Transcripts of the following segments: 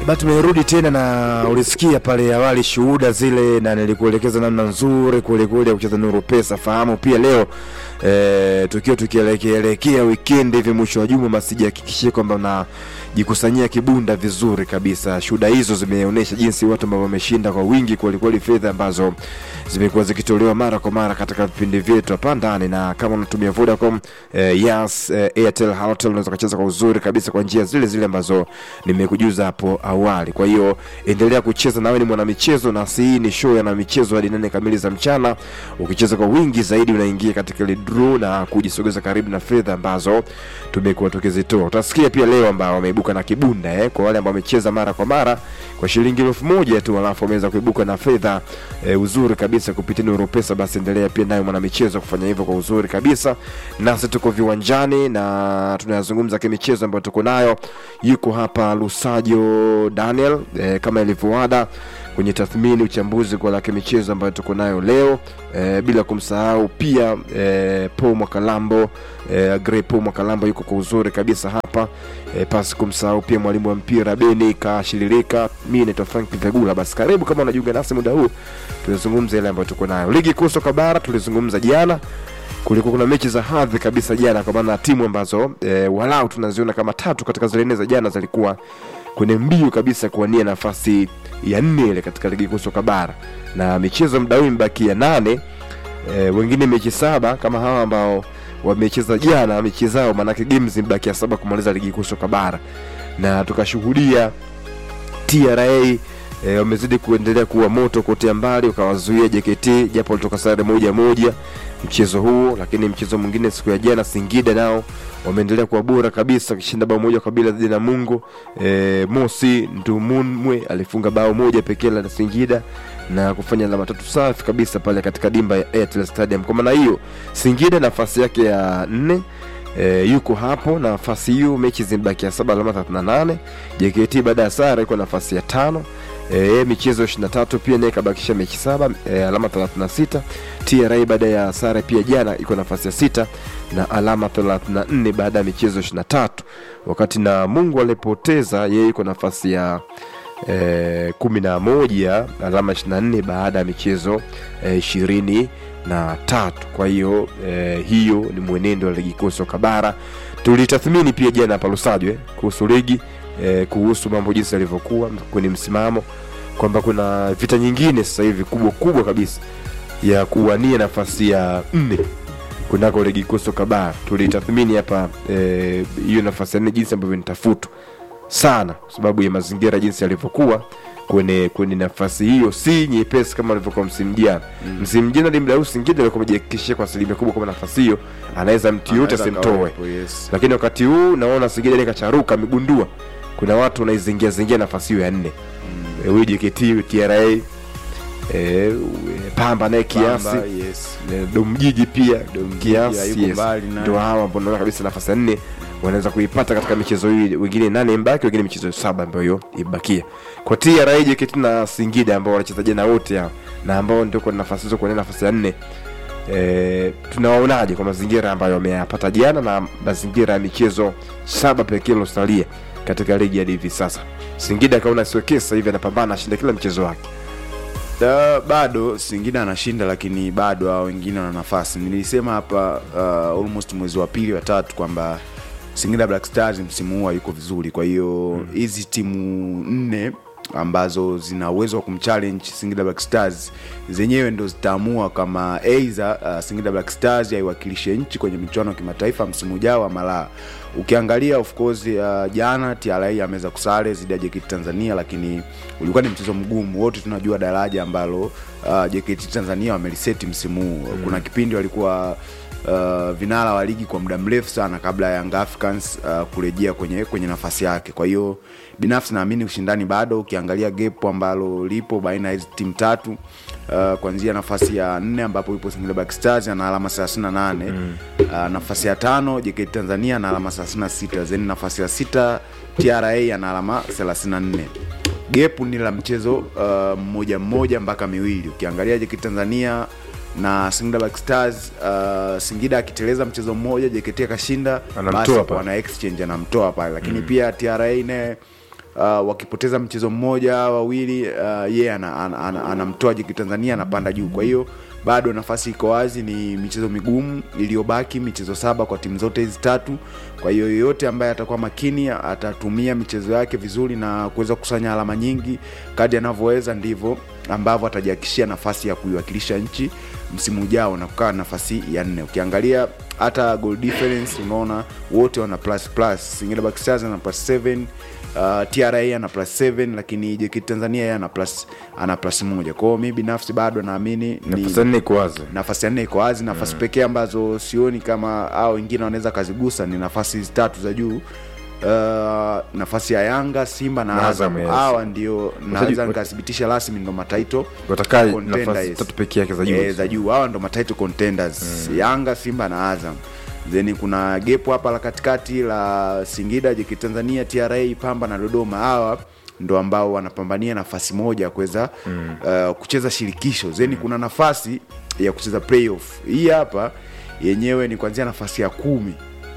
Ba, tumerudi tena na ulisikia pale awali shuhuda zile, na nilikuelekeza namna nzuri kwelikweli ya kucheza Nuru Pesa. Fahamu pia leo e, tukiwa tukielekeelekea wikendi hivi mwisho wa juma, basi jihakikishie kwamba unajikusanyia kibunda vizuri kabisa. Shuhuda hizo zimeonyesha jinsi watu ambao wameshinda kwa wingi kwelikweli, fedha ambazo zimekuwa zikitolewa mara kwa mara katika vipindi vyetu hapa ndani, na kama unatumia Vodacom eh, Yas eh, Airtel, Halotel unaweza kucheza kwa uzuri kabisa kwa njia zile zile ambazo nimekujuza hapo awali. Kwa hiyo endelea kucheza, nawe ni mwanamichezo, na si hii ni show ya michezo hadi nane kamili za mchana. Ukicheza kwa wingi zaidi, unaingia katika ile draw na kujisogeza karibu na fedha ambazo tumekuwa tukizitoa. Utasikia pia leo ambao wameibuka na kibunda eh, kwa wale ambao wamecheza mara kwa mara kwa shilingi elfu moja tu, alafu wameweza kuibuka na fedha eh, uzuri kabisa kupitia Nuru Pesa. Basi endelea pia nayo mwanamichezo kufanya hivyo kwa uzuri kabisa, nasi tuko viwanjani na tunayazungumza kimichezo ambayo tuko nayo. Yuko hapa Lusajo Daniel eh, kama ilivyoada kwenye tathmini uchambuzi kwa la kimichezo ambayo tuko nayo leo eh, bila kumsahau pia eh, Paul Mwakalambo eh, Grey Paul Mwakalambo yuko kwa uzuri kabisa hapa eh, pasi kumsahau pia mwalimu wa mpira Beni Kashiririka. Mimi naitwa Frank Vegula. Basi karibu kama unajiunga nasi muda huu, tulizungumza ile ambayo tuko nayo ligi kuu soka bara. Tulizungumza jana, kulikuwa kuna mechi za hadhi kabisa jana, kwa maana timu ambazo eh, walau tunaziona kama tatu katika zile nne za jana zilikuwa kwenye mbio kabisa kuwania nafasi ya nne ile katika ligi kuu soka bara, na michezo muda huu imebakia nane. E, wengine mechi saba kama hawa ambao wamecheza jana mechi zao, maanake games zimebakia saba kumaliza ligi kuu soka bara, na tukashuhudia TRA e, wamezidi kuendelea kuwa moto kotea mbali, ukawazuia JKT japo walitoka sare moja moja mchezo huo, lakini mchezo mwingine siku ya jana Singida nao wameendelea kuwa bora kabisa wakishinda bao moja kwa bila dhidi na Mungo. E, Mosi Ndumunmwe alifunga bao moja pekee la Singida na kufanya alama tatu safi kabisa pale katika dimba ya Airtel Stadium. Kwa maana hiyo Singida nafasi yake ya nne E, yuko hapo na nafasi hiyo, mechi zimebakia saba, alama 38. JKT baada ya sare iko nafasi ya tano e, michezo 23 pia naye kabakisha mechi saba e, alama 36. TRA baada ya sare pia jana iko nafasi ya sita na alama 34 baada ya michezo 23, wakati na Mungu alipoteza yeye iko nafasi ya e, kumi na moja alama 24 baada ya michezo ishirini e, na tatu. Kwa hiyo e, hiyo ni mwenendo wa ligi kuu soka bara. Tulitathmini pia jana hapa Lusajo eh, kuhusu ligi eh, kuhusu mambo jinsi yalivyokuwa kwenye msimamo kwamba kuna vita nyingine sasa hivi kubwa kubwa kabisa ya kuwania nafasi ya nne kunako ligi kuu soka bara. Tulitathmini hapa hiyo eh, nafasi ya nne jinsi ambavyo nitafutwa sana kwa sababu ya mazingira jinsi yalivyokuwa kwenye kwenye nafasi hiyo si nyepesi kama alivyokuwa msimu jana. Mm. Msimu jana Limdau Singida alikuwa amejihakikishia kwa asilimia kubwa kwamba nafasi hiyo anaweza mtu yote asimtoe. Yes. Lakini wakati huu naona Singida ni kacharuka amegundua kuna watu wanaizingia zingia nafasi hiyo ya nne. Mm. Huyu JKT TRA eh Pamba naye kiasi Pamba, yes. eh, Domjiji pia Domjiji kiasi hayuko yes. mbali naye. Ndio hawa ambao naona kabisa nafasi ya nne wanaweza kuipata katika michezo hii, wengine nane mbaki, wengine michezo saba ambayo ibakia kwa TRA, JKT na Singida ambao wanacheza jana wote hao na ambao ndio kwa nafasi hizo kwa nafasi ya nne. E, tunawaonaje kwa mazingira ambayo wameyapata jana na mazingira ya michezo saba pekee ilosalia katika ligi hadi hivi sasa? Singida akaona siwekee sasa hivi anapambana ashinda kila mchezo wake. Da, bado Singida anashinda lakini bado hao wengine wana nafasi. Nilisema hapa uh, almost mwezi wa pili wa tatu kwamba Singida Black Stars msimu huu hayuko vizuri. Kwa hiyo hizi timu nne ambazo zina uwezo wa kumchallenge Singida Black Stars zenyewe ndo zitaamua kama either uh, Singida Black Stars yaiwakilishe nchi kwenye michuano ya kimataifa msimu ujao ama la. Ukiangalia of course uh, jana TRA ameweza kusare zidi ya JKT Tanzania, lakini ulikuwa ni mchezo mgumu. Wote tunajua daraja ambalo uh, JKT Tanzania wameliseti msimu huu. Kuna kipindi walikuwa uh, vinara wa ligi kwa muda mrefu sana kabla ya Young Africans uh, kurejea kwenye kwenye nafasi yake. Kwa hiyo binafsi naamini ushindani bado, ukiangalia gap ambalo lipo baina ya hizi timu tatu uh, kuanzia nafasi ya nne ambapo ipo Singida Black Stars ana alama 38 mm. uh, nafasi ya tano JKT Tanzania ana alama 36 then nafasi ya sita TRA ana alama 34 gepu ni la mchezo uh, mmoja mmoja mpaka miwili. Ukiangalia JKT Tanzania na Singida Black Stars uh, Singida akiteleza mchezo mmoja JKT akashinda, Anamtoa basi pale. wana exchange anamtoa pale, lakini pia TRA naye uh, wakipoteza mchezo mmoja wawili uh, yeye ana, ana, ana, anamtoa JKT Tanzania anapanda juu kwa hiyo bado nafasi iko wazi ni michezo migumu iliyobaki michezo saba kwa timu zote hizi tatu kwa hiyo yoyote ambaye atakuwa makini atatumia michezo yake vizuri na kuweza kukusanya alama nyingi kadi anavyoweza ndivyo ambavyo atajihakikishia nafasi ya kuiwakilisha nchi msimu ujao na kukaa nafasi ya nne ukiangalia hata goal difference unaona wote wana plus plus Singida Black Stars ana plus 7 uh, TRA ana plus 7 lakini JKT Tanzania yeye ana plus ana plus moja kwao mi binafsi bado naamini ni nafasi ya nne iko wazi nafasi ya nne iko wazi nafasi pekee ambazo sioni kama au wengine wanaweza kazigusa ni nafasi hizi tatu za juu Uh, nafasi ya yanga simba na Na azam Azam, yes. hawa ndio naweza Wachezaji- nikathibitisha rasmi ndo mataito watakaa contenders. nafasi tatu pekee yake za juu Eh, za juu hawa ndo matitle contenders yanga simba na azam then kuna gepo hapa la katikati la singida jeki tanzania tra pamba na dodoma hawa ndo ambao wanapambania nafasi moja ya kuweza mm. uh, kucheza shirikisho then kuna nafasi ya kucheza playoff hii hapa yenyewe ni kuanzia nafasi ya kumi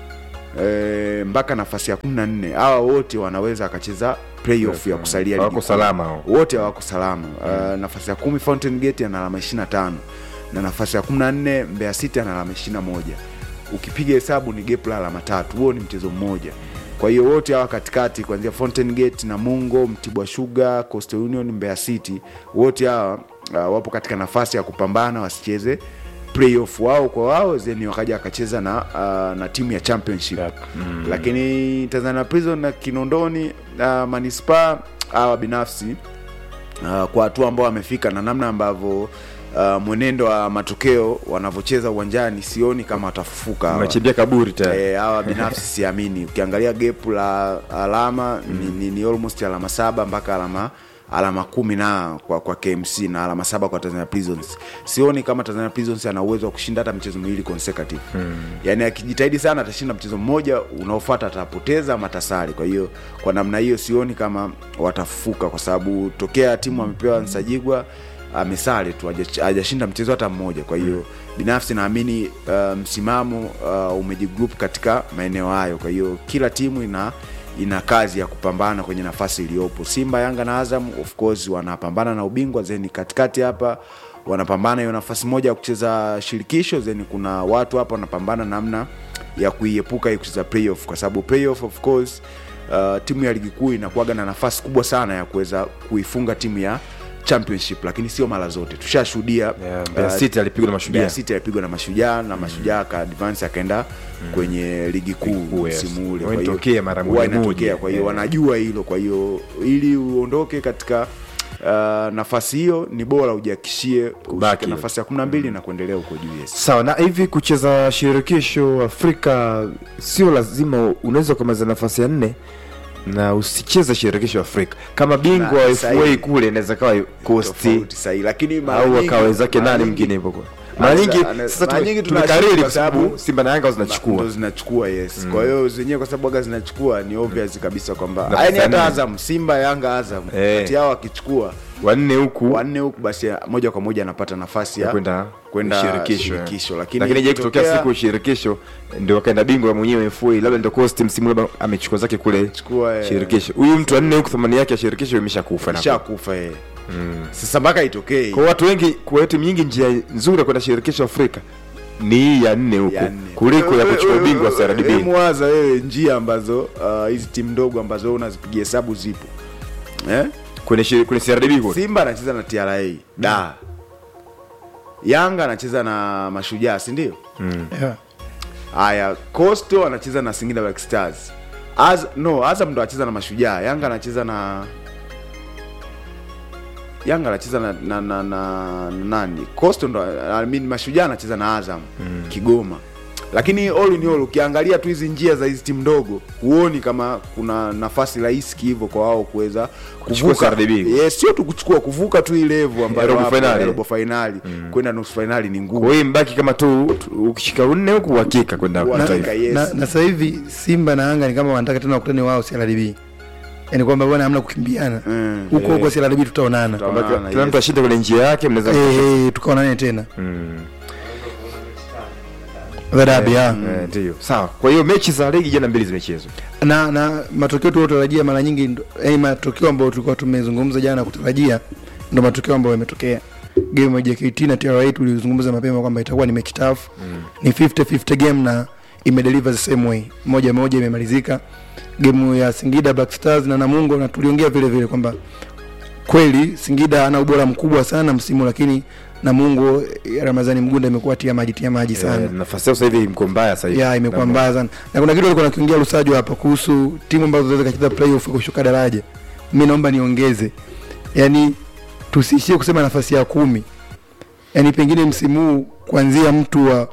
e, mpaka nafasi ya kumi na nne hawa wote wanaweza wakacheza playoff ya kusalia Hawako ligi kuu. salama hao. wote hawako salama uh, nafasi ya kumi fountain gate ana alama 25 na nafasi ya 14 mbeya city ana alama 21 ukipiga hesabu ni gap la alama tatu huo ni mchezo mmoja kwa hiyo wote hawa katikati kuanzia fountain gate na mungo mtibwa sugar coastal union mbeya city wote hawa uh, wapo katika nafasi ya kupambana wasicheze playoff wao kwa wao then wakaja wakacheza na, uh, na timu ya championship Yep. mm. lakini tanzania prison na kinondoni uh, manispaa hawa binafsi uh, kwa hatua ambao wamefika na namna ambavyo uh, mwenendo wa matokeo wanavyocheza uwanjani sioni kama watafufuka hawa. umechimbia kaburi tayari Eh, hawa binafsi siamini ukiangalia gap la alama ni, ni, ni almost alama saba mpaka alama alama kumi na kwa, kwa kmc na alama saba kwa tanzania prisons sioni kama tanzania prisons ana uwezo wa kushinda hata michezo miwili consecutive hmm. yaani akijitahidi sana atashinda mchezo mmoja unaofata atapoteza ama atasari kwa hiyo kwa namna hiyo sioni kama watafufuka kwa sababu tokea timu amepewa nsajigwa amesare tu haja- hajashinda mchezo hata mmoja kwa hiyo binafsi naamini uh, msimamo uh, umejigroup katika maeneo hayo kwa hiyo kila timu ina ina kazi ya kupambana kwenye nafasi iliyopo simba yanga na azam of course wanapambana na ubingwa zeni katikati hapa wanapambana hiyo nafasi moja ya kucheza shirikisho zeni kuna watu hapa wanapambana namna ya kuiepuka hii kucheza playoff kwa sababu playoff of course uh, timu ya ligi kuu inakuwaga na nafasi kubwa sana ya kuweza kuifunga timu ya championship lakini sio mara zote tushashuhudia Yeah, Mbeya uh, City alipigwa na mashujaa Mbeya City alipigwa na mashujaa na mashujaa aka advance akaenda kwenye ligi kuu kuu, yes. msimu ule Huwa Kwa hiyo- inatokea mara huwa moja inatokea. moja. kwa hiyo Yeah. wanajua hilo kwa hiyo ili uondoke katika uh, nafasi hiyo ni bora ujiakishie Kubaki. ushike nafasi ya kumi na mbili na kuendelea huko juu yes. sawa na hivi kucheza shirikisho afrika sio lazima unaweza ukamaliza nafasi ya nne na usicheze shirikisho afrika kama bingwa Na wa sahihi. fa kule inaweza kawa kosti Tofauti sahihi lakini mara au nyingi- akawezake mara nani nyingi- mwingine hivyo kwa mara Anaweza- nyingi ana- sasa mara tume- nyingi tumekariri tunashinda kwa sababu simba na yanga ndo zinachukua zinachukua yes kwa hiyo zenyewe kwa sababu aga zinachukua ni obvious kabisa kwamba Nafasi yani ya hata nne. azam simba yanga azam Eh. kati yao akichukua wanne huku wanne huku basi moja kwa moja anapata nafasi ya ya kwenda kwenda shirikisho, shirikisho. eh. Lakini lakini je kutokea ikitokea- siku shirikisho ndio akaenda bingwa mwenyewe FA labda ndio cost msimu labda amechukua zake kule Chukua, eh, shirikisho huyu mtu wanne huku thamani yake ya shirikisho imeshakufa na shakufa yeye sasa mpaka itokee kwa watu wengi kwa timu nyingi njia nzuri ya kwenda shirikisho Afrika ni hii ya nne huku ya nne. kuliko ya kuchukua Wewe- ubingwa wa wewe- wewe CRDB mwaza wewe njia ambazo uh, hizi timu ndogo ambazo wewe unazipigia hesabu zipo eh? kwenye shiri- kwenye CRDB kule simba anacheza na tra da yanga anacheza na mashujaa si ndio yeah. haya costo anacheza na singida black stars Az, no azam ndo anacheza na mashujaa yanga anacheza na yanga anacheza na, na, na, na, na nani costo ndo I mean, mashujaa anacheza na azam mm. kigoma lakini all in all ukiangalia tu hizi njia za hizi timu ndogo huoni kama kuna nafasi rahisi hivyo kwa wao kuweza Kuchukua CRDB. yes, sio tu kuchukua kuvuka tu hii level ambayo robo wapo, finali. ya robo finali kwenda nusu finali ni ngumu kwa hiyo mbaki kama tu tu- ukishika unne huku uhakika kwenda Uhakika, mataifa. yes. na, na sasa hivi simba na yanga ni kama wanataka tena wakutane wao CRDB yaani kwamba bwana hamna kukimbiana Mm. huko huko CRDB tutaonana Tutaonana. Kwamba kila- kila yes. mtu ashinde kwenye njia yake mnaweza Eh, eh, tukaonane tena Mm. The derby, Eh, ya. eh, ndio sawa kwa hiyo mechi za ligi jana mbili zimechezwa na na matokeo tuliotarajia mara nyingi ndo- yaani matokeo ambayo tulikuwa tumezungumza jana kutarajia ndo matokeo ambayo yametokea game ya JKT na TRA tulizungumza mapema kwamba itakuwa ni mechi tough mm. ni 50-50 game na imedeliver the same way moja moja imemalizika game ya Singida Black Stars na Namungo na tuliongea vile vile kwamba kweli Singida ana ubora mkubwa sana msimu lakini Namungo eh, Ramadhani Mgunda imekuwa tia maji tia maji sana Eh, nafasi yao sasa hivi mko mbaya sasa hivi ya imekuwa Na- mbaya sana na kuna kitu alikuwa nakiongea Lusajo hapa kuhusu timu ambazo zinaweza kacheza playoff kushuka daraja mi naomba niongeze yani tusiishie kusema nafasi ya kumi yani pengine msimu huu kuanzia mtu wa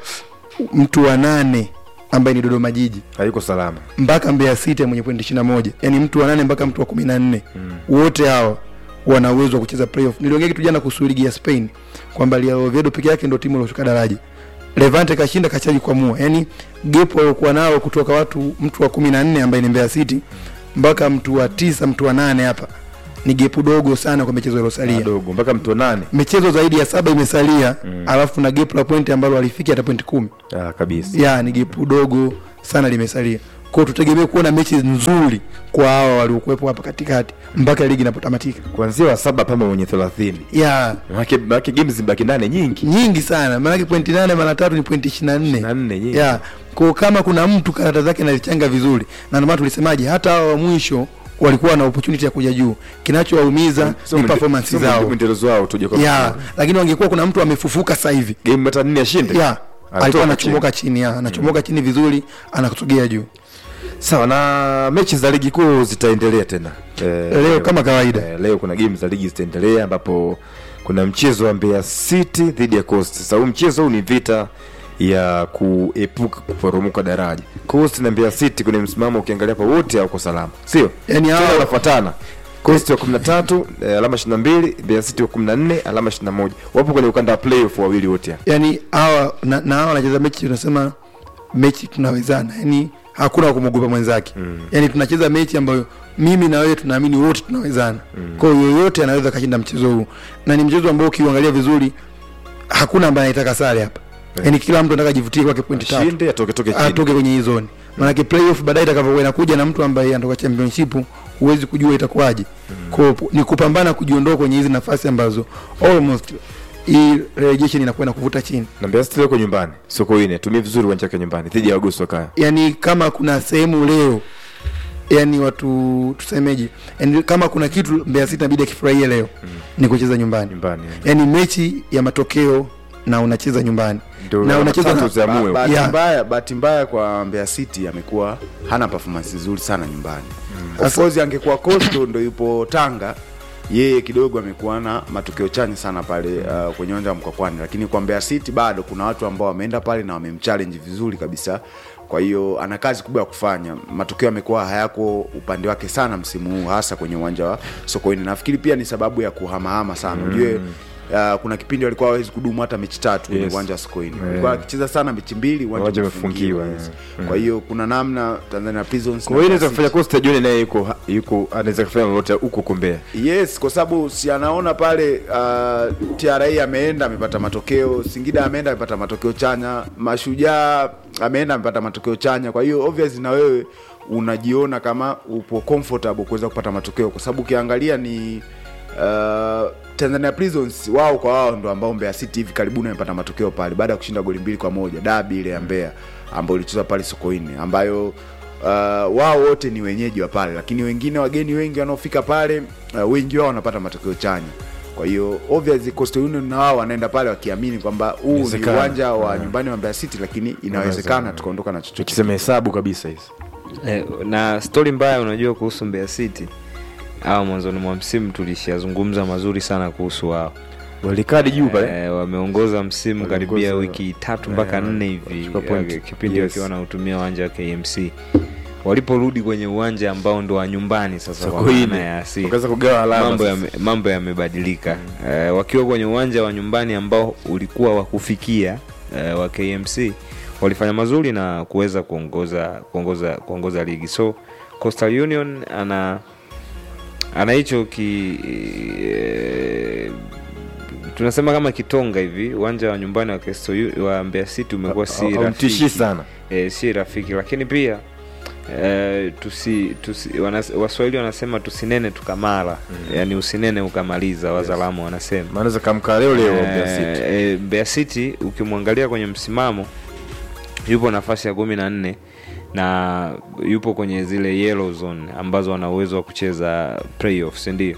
mtu wa nane ambaye ni Dodoma Jiji hayuko salama mpaka Mbeya City mwenye pointi ishirini na moja yani mtu wa nane mpaka mtu wa kumi na nne wote hawa wana uwezo wa kucheza playoff. Niliongea kitu jana kuhusu ligi ya Spain kwamba Real Oviedo peke yake ndio timu iliyoshuka daraja. Levante kashinda kachaji kwa mua, yani gap waliokuwa nao kutoka watu mtu wa kumi na nne ambaye ni Mbeya City mpaka mtu wa tisa mtu wa nane hapa ni gepu dogo sana kwa michezo iliyosalia dogo mpaka mtu wa nane michezo zaidi ya saba imesalia mm. alafu na gap la pointi ambalo alifiki hata pointi kumi ah, kabisa ya ni gepu dogo sana limesalia kwao tutegemee kuona mechi nzuri kwa hawa waliokuwepo hapa katikati mpaka ligi inapotamatika kuanzia wa saba pamba mwenye thelathini ya Maanake- maanake games zibaki nane nyingi nyingi sana maanake pointi nane mara tatu ni pointi ishiri na nne 24 nyingi. ya kwa kama kuna mtu karata zake anazichanga vizuri na ndio maana tulisemaje hata hawa wa mwisho walikuwa na opportunity ya kuja juu kinachowaumiza Sio ni mwende- performance sio zao mwendelezo wao tuje kwa ya lakini wangekuwa kuna mtu amefufuka sasa hivi game hata nne ashinde ya Anatoka alikuwa chini. anachomoka chini ya anachomoka chini vizuri anakusogea juu sawa na mechi za ligi kuu zitaendelea tena eh, leo kama kawaida eh, leo kuna game za ligi zitaendelea ambapo kuna mchezo wa Mbeya City dhidi ya Coast. Sasa huu mchezo huu ni vita ya kuepuka kuporomoka daraja. Coast na Mbeya City kwenye msimamo ukiangalia kwa wote hauko salama, sio? Yaani Tena hao- wanafuatana. Coast wa 13 eh, alama 22, Mbeya City wa 14 alama 21. Wapo kwenye ukanda wa playoff wawili wote hapa. yani hawa na, na hawa wanacheza mechi tunasema mechi tunawezana yani hakuna wa kumwogopa mwenzake mm. yani tunacheza mechi ambayo mimi na wewe tunaamini wote tunawezana mm. kwa hiyo yoyote anaweza kashinda mchezo huu na ni mchezo ambao ukiuangalia vizuri hakuna ambaye anaitaka sare hapa Yeah. yani kila mtu anataka jivutie kwake pointi tatu Shinde atoke toke chini. atoke kwenye hii zone maanake playoff baadaye itakavyokuwa inakuja na mtu ambaye anatoka championship huwezi kujua itakuwaje mm. ni kupambana kujiondoa kwenye hizi nafasi ambazo almost hii relegation inakuwa na kuvuta chini Na Mbeya City wako nyumbani. Sokoine, tumie vizuri uwanja wake nyumbani dhidi ya Wagoso Kaya. yani kama kuna sehemu leo yani watu tusemeje yani kama kuna kitu Mbeya City inabidi akifurahia leo mm. ni kucheza nyumbani Nyumbani. eh. yani mechi ya matokeo na unacheza nyumbani Ndio na unacheza tatu na, za Ba- muwe. bahati Yeah. mbaya bahati mbaya kwa Mbeya City amekuwa hana performance nzuri sana nyumbani of Sasa- course angekuwa Coastal ndo yupo Tanga yeye kidogo amekuwa na matokeo chanya sana pale uh, kwenye uwanja wa Mkwakwani, lakini kwa Mbeya City bado kuna watu ambao wameenda pale na wamemchallenge vizuri kabisa. Kwa hiyo ana kazi kubwa ya kufanya. Matokeo yamekuwa hayako upande wake sana msimu huu, hasa kwenye uwanja wa Sokoine. Nafikiri pia ni sababu ya kuhamahama sana, ujue Uh, kuna kipindi walikuwa hawezi kudumu hata mechi tatu kwenye Yes. uwanja wa Sokoine. Yeah. Walikuwa wakicheza sana mechi mbili uwanja Uwanja umefungiwa. umefungiwa, yes. Kwa hiyo kuna namna Tanzania Prisons Kwa hiyo inaweza na kufanya Costa jioni naye yuko yuko anaweza kufanya lolote huko huko Mbeya. Yes, kwa sababu si anaona pale uh, TRA ameenda amepata matokeo, Singida ameenda amepata matokeo chanya, Mashujaa ameenda amepata matokeo chanya. Kwa hiyo obvious na wewe unajiona kama upo comfortable kuweza kupata matokeo, kwa sababu ukiangalia ni uh, Tanzania Prisons wao kwa wao ndo ambao Mbeya City hivi karibuni amepata matokeo pale baada ya kushinda goli mbili kwa moja dabi ile ya Mbeya ambayo ilichezwa pale Sokoine ambayo uh, wao wote ni wenyeji wa pale, lakini wengine wageni wengi wanaofika pale uh, wengi wao wanapata matokeo chanya. Kwa hiyo obviously Coastal Union na wao wanaenda pale wakiamini kwamba huu ni Inawezekana. uwanja wa Yeah. nyumbani wa Mbeya City, lakini Inawezekana. inawezekana tukaondoka na chochote. Tukisema hesabu kabisa hizi. Eh, na stori mbaya unajua kuhusu Mbeya City au mwanzoni mwa msimu tulishazungumza mazuri sana kuhusu wao Walikadi juu pale. eh, wameongoza msimu Wameongoza- karibia wiki tatu mpaka eh, nne hivi wamechukua point. eh, kipindi Yes. wakiwa wanautumia uwanja wa KMC waliporudi kwenye uwanja ambao ndo wa nyumbani sasa kwa Sokoine. maana ya asili Wakaanza kugawa alama. mambo sasa. yame- mambo yamebadilika eh, wakiwa kwenye uwanja wa nyumbani ambao ulikuwa wa kufikia eh, wa KMC walifanya mazuri na kuweza kuongoza kuongoza kuongoza ligi so Coastal Union ana ana hicho ki eh, tunasema kama kitonga hivi uwanja wa nyumbani wa Crystal U- wa Mbeya City umekuwa si Haumtishii rafiki sana e, si rafiki lakini pia e, tusi, tusi wanas, waswahili wanasema tusinene tukamala mm. yani usinene ukamaliza wazalamu wanasema maanaweza kamka leo leo Mbeya City. Eh, eh, Mbeya City ukimwangalia kwenye msimamo yupo nafasi ya kumi na nne na yupo kwenye zile yellow zone ambazo wana uwezo wa kucheza playoffs ndio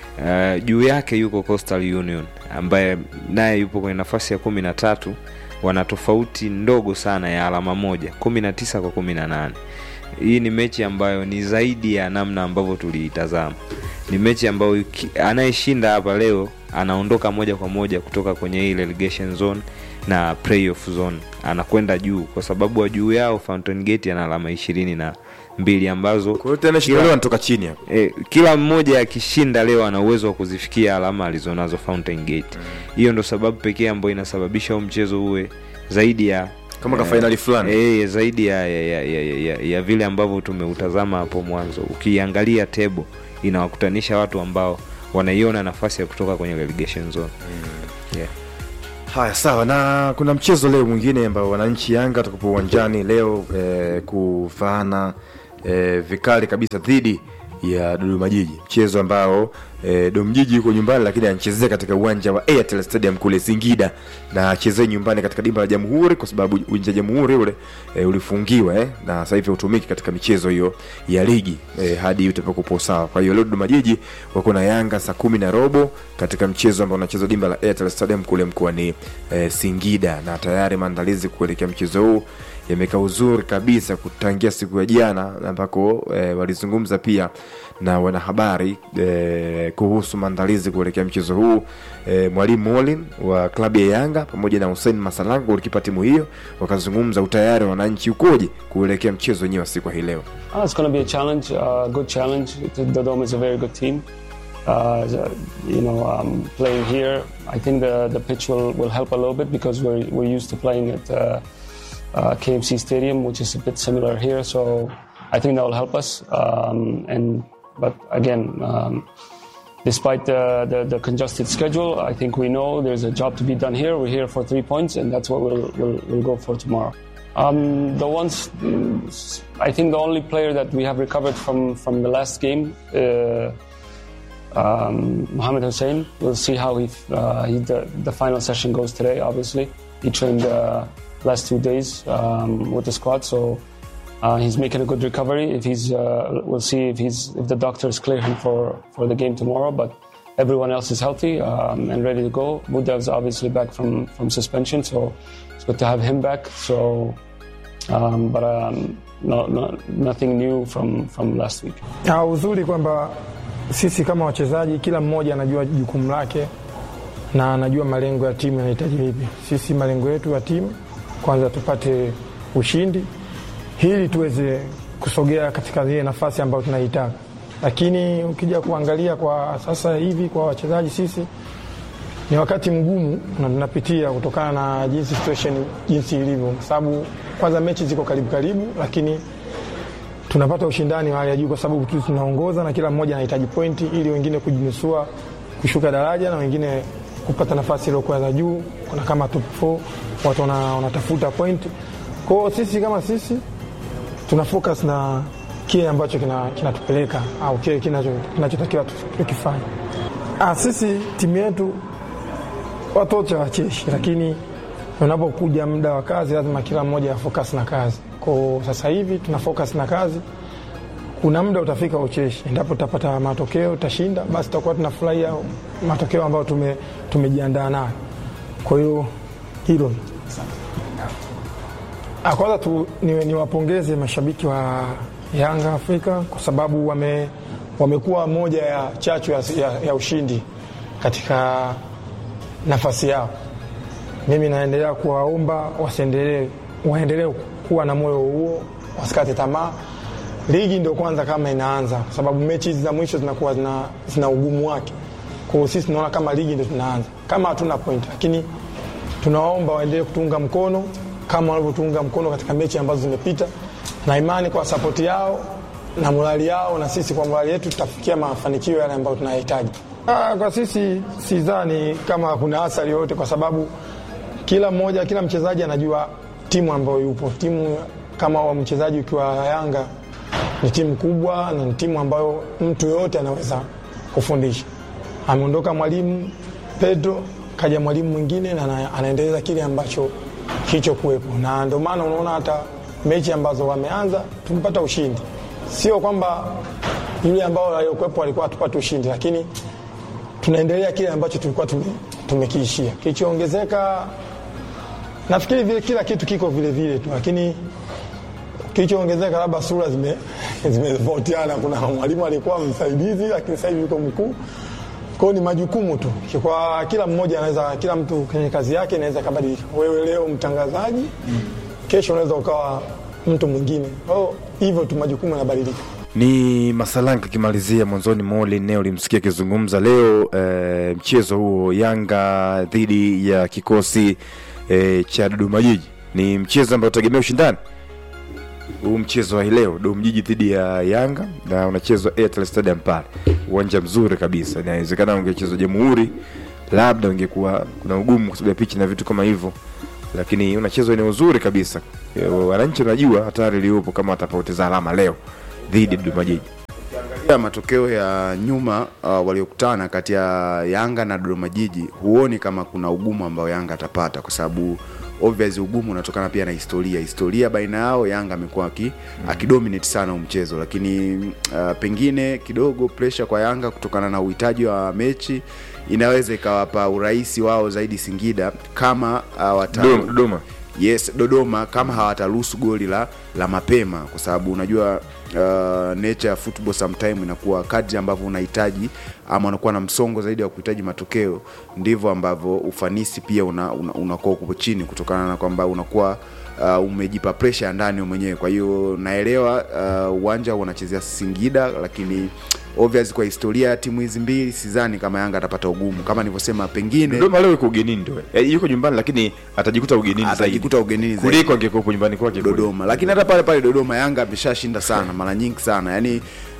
uh, juu yake yuko Coastal Union ambaye naye yupo kwenye nafasi ya kumi na tatu wana tofauti ndogo sana ya alama moja kumi na tisa kwa kumi na nane hii ni mechi ambayo ni zaidi ya namna ambavyo tuliitazama ni mechi ambayo iki- anayeshinda hapa leo anaondoka moja kwa moja kutoka kwenye hii relegation zone na playoff zone anakwenda juu kwa sababu wa juu yao Fountain Gate ana alama ishirini na mbili ambazo kwa hiyo tena shida leo anatoka chini hapo e, kila mmoja akishinda leo ana uwezo wa kuzifikia alama alizonazo Fountain Gate. Hiyo ndo sababu pekee ambayo inasababisha huu mchezo uwe zaidi ya Kama ka finali fulani. e, zaidi ya, ya, ya, ya, ya, ya, ya vile ambavyo tumeutazama hapo mwanzo. Ukiangalia table inawakutanisha watu ambao wanaiona nafasi ya kutoka kwenye relegation zone yeah. haya sawa na kuna mchezo leo mwingine ambao wananchi yanga watakupo uwanjani leo eh, kufaana eh, vikali kabisa dhidi ya dodoma jiji mchezo ambao eh, domjiji yuko nyumbani lakini anachezea katika uwanja wa airtel stadium kule singida na achezee nyumbani katika dimba la jamhuri kwa sababu uwanja wa jamhuri ule eh, ulifungiwa eh, na sasa hivi hautumiki katika michezo hiyo ya ligi eh, hadi utapokupo sawa kwa hiyo leo dodoma jiji wako na yanga saa kumi na robo katika mchezo ambao unachezwa dimba la airtel stadium kule mkoani eh, singida na tayari maandalizi kuelekea mchezo huu yamekaa uzuri kabisa kutangia siku ya jana ambako eh, walizungumza pia na wanahabari eh, kuhusu maandalizi kuelekea mchezo huu eh, mwalimu Molin wa klabu ya Yanga pamoja na Hussein Masalanga golikipa timu hiyo wakazungumza utayari wa wananchi ukoje kuelekea mchezo wenyewe wa siku ya hii leo. Uh, it's going to be a challenge, uh, good challenge. Dodoma is a very good team. Uh, the- you know, um, playing here, I think the, the pitch will, will help a little bit because we're, we're used to playing at uh, uh, KMC Stadium, which is a bit similar here. So I think that will help us. Um, and but again, um, despite the, the, the congested schedule, I think we know there's a job to be done here. We're here for three points, and that's what we'll, we'll, we'll go for tomorrow. Um, the ones, I think the only player that we have recovered from, from the last game, uh, um, Mohamed Hussein. We'll see how he, uh, he the, the final session goes today. Obviously, he trained uh, last two days um, with the squad, so uh, he's making a good recovery. If he's, uh, we'll see if he's if the doctors clear him for, for the game tomorrow. But everyone else is healthy um, and ready to go. Budav's obviously back from, from suspension, so it's good to have him back. So, um, but um, no, no, nothing new from, from last week. Na uzuri kwamba sisi kama wachezaji kila mmoja anajua jukumu lake na anajua malengo ya timu yanahitaji vipi. Sisi malengo yetu ya timu kwanza tupate ushindi ili tuweze kusogea katika zile nafasi ambayo tunaitaka, lakini ukija kuangalia kwa sasa hivi kwa wachezaji sisi ni wakati mgumu na tunapitia kutokana na jinsi situation jinsi ilivyo, kwa sababu kwanza mechi ziko karibu karibu, lakini tunapata ushindani wa hali ya juu kwa sababu tu tunaongoza na kila mmoja anahitaji pointi ili wengine kujinusua kushuka daraja na wengine kupata nafasi iliyokuwa za juu. Kuna kama top 4 watu wana- wanatafuta pointi. Kwa hiyo sisi kama sisi tuna focus na kile ambacho kina- kinatupeleka au kile kinacho- kinachotakiwa tu- tukifanya. Ah, sisi timu yetu watu wote wacheshi, lakini unapokuja muda wa kazi lazima kila mmoja afocus na kazi. Kwa sasa hivi tuna focus na kazi. Kuna muda utafika ucheshi, endapo tutapata matokeo utashinda, basi tutakuwa tunafurahia matokeo ambayo tume, tumejiandaa nayo. Kwa hiyo hilo Ah, kwanza tu niwapongeze ni niwapongeze mashabiki wa Yanga Afrika kwa sababu wame, wamekuwa moja ya chachu ya, ya, ya ushindi katika nafasi yao. Mimi naendelea kuwaomba wasiendelee, waendelee kuwa na moyo huo, wasikate tamaa. Ligi ndio kwanza kama inaanza, kwa sababu mechi hizi za mwisho zinakuwa zina, zina ugumu wake. Kwa hiyo sisi tunaona kama ligi ndio tunaanza, kama hatuna point, lakini tunawaomba waendelee kutunga mkono kama walivyotunga mkono katika mechi ambazo zimepita, na imani kwa sapoti yao na morali yao na sisi kwa morali yetu tutafikia mafanikio yale ambayo tunayahitaji. Ah, Kwa sisi sidhani kama kuna athari yoyote, kwa sababu kila mmoja, kila mchezaji anajua timu ambayo yupo. Timu kama wa mchezaji ukiwa Yanga ni timu kubwa na ni timu ambayo mtu yoyote anaweza kufundisha. Ameondoka mwalimu Pedro, kaja mwalimu mwingine na ana- anaendeleza kile ambacho kilichokuwepo, na ndio maana unaona hata mechi ambazo wameanza tumepata ushindi. Sio kwamba yule ambao aliokuwepo alikuwa hatupate ushindi, lakini tunaendelea kile ambacho tulikuwa tume, tumekiishia. Kilichoongezeka nafikiri vile kila kitu kiko vile vile tu, lakini kilichoongezeka labda sura zime zimetofautiana. Kuna mwalimu alikuwa msaidizi, lakini sasa hivi yuko mkuu. Kwa hiyo ni majukumu tu, kwa kila mmoja anaweza, kila mtu kwenye kazi yake inaweza kabadilika. Wewe leo mtangazaji, kesho unaweza ukawa mtu mwingine. Kwa hiyo hivyo tu, majukumu yanabadilika. ni Masalanga akimalizia mwanzoni mwa eneo ulimsikia akizungumza leo e, mchezo huo Yanga dhidi ya kikosi e, cha Dodoma Jiji ni mchezo ambao utegemea ushindani huu mchezo wa hii leo Dodoma Jiji dhidi ya Yanga na unachezwa Airtel Stadium pale, uwanja mzuri kabisa. Inawezekana ungechezwa Jamhuri, labda ungekuwa kuna ugumu kwa sababu ya pichi na vitu kama hivyo, lakini unachezwa eneo zuri kabisa. E, Wananchi wanajua hatari iliyopo kama watapoteza alama leo dhidi ya Dodoma Jiji. ya matokeo ya nyuma uh, waliokutana kati ya Yanga na Dodoma Jiji, huoni kama kuna ugumu ambao Yanga atapata, kwa sababu obvious ugumu unatokana pia na historia. Historia baina yao, Yanga amekuwa aki, akidominate sana huu mchezo, lakini uh, pengine kidogo pressure kwa Yanga kutokana na uhitaji wa mechi inaweza ikawapa urahisi wao zaidi Singida kama uh, wata Dodoma, Dodoma. yes dodoma kama hawataruhusu goli la, la mapema kwa sababu unajua uh, nature ya football sometime inakuwa kadri ambavyo unahitaji ama unakuwa na msongo zaidi wa kuhitaji matokeo ndivyo ambavyo ufanisi pia unakuwa una, unakuwa uko chini kutokana na kwamba unakuwa uh, umejipa presha ya ndani wewe mwenyewe kwa hiyo naelewa uh, uwanja unachezea singida lakini obvious kwa historia ya timu hizi mbili sidhani kama yanga atapata ugumu kama nilivyosema pengine Dodoma leo yuko ugenini ndio. E, yuko nyumbani lakini atajikuta ugenini zaidi. atajikuta ugenini zaidi. Kuliko angekuwa nyumbani kwake kule. Dodoma, lakini hata pale pale Dodoma Yanga ameshashinda sana mara nyingi sana yani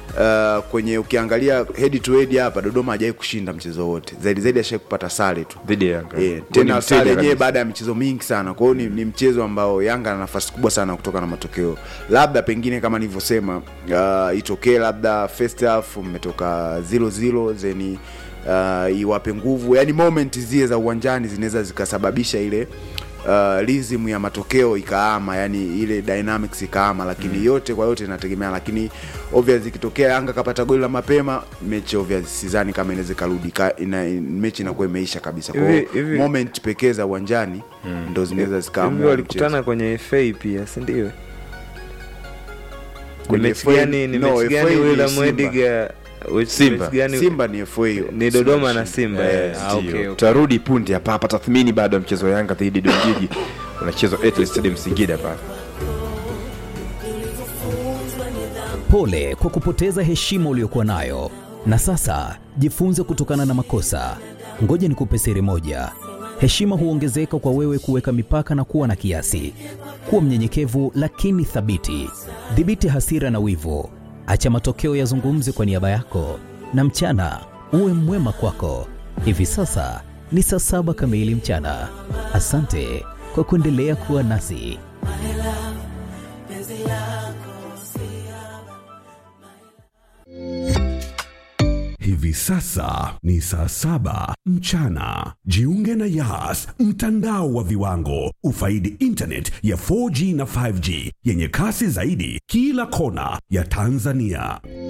uh, kwenye ukiangalia head to head hapa Dodoma hajawahi kushinda mchezo wote, zaidi zaidi ashai kupata sare tu dhidi ya Yanga. Eh, Kwa ni tena mteja sare yenyewe kabisa. baada ya michezo mingi sana. Kwa hiyo ni, ni mchezo ambao Yanga ana nafasi kubwa sana kutoka na matokeo, labda pengine kama nilivyosema, uh, itokee labda first half mmetoka 0-0 zeni uh, iwape nguvu, yani moment zile za uwanjani zinaweza zikasababisha ile uh, rhythm ya matokeo ikaama, yani ile dynamics ikaama, lakini mm. yote kwa yote inategemea, lakini obvious ikitokea Yanga kapata goli la mapema, mechi obvious sidhani kama inaweza karudi ka, ina, mechi inakuwa imeisha kabisa. Kwa hiyo Hivi- hivi- moment pekee za uwanjani ndo zinaweza hivi zikaamua walikutana mchezo. kwenye fa pia si ndio ni Kwenye mechi FA gani ni no, mechi FA gani ni William Simba. Ediga which- Simba. mechi gani- Simba ni FA ni Dodoma na Simba Eh, eh, ah, ndio. okay, okay. Tutarudi punde hapa hapa tathmini baada ya mchezo wa Yanga dhidi ya Dodoma Jiji unachezwa Airtel Stadium Singida pale. Pole kwa kupoteza heshima uliyokuwa nayo, na sasa jifunze kutokana na makosa. Ngoja nikupe siri moja: heshima huongezeka kwa wewe kuweka mipaka na kuwa na kiasi. Kuwa mnyenyekevu lakini thabiti. Dhibiti hasira na wivu, acha matokeo yazungumze kwa niaba yako, na mchana uwe mwema kwako. Hivi sasa ni saa saba kamili mchana. Asante kwa kuendelea kuwa nasi. Hivi sasa ni saa saba mchana. Jiunge na Yas, mtandao wa viwango. Ufaidi internet ya 4G na 5G yenye kasi zaidi kila kona ya Tanzania.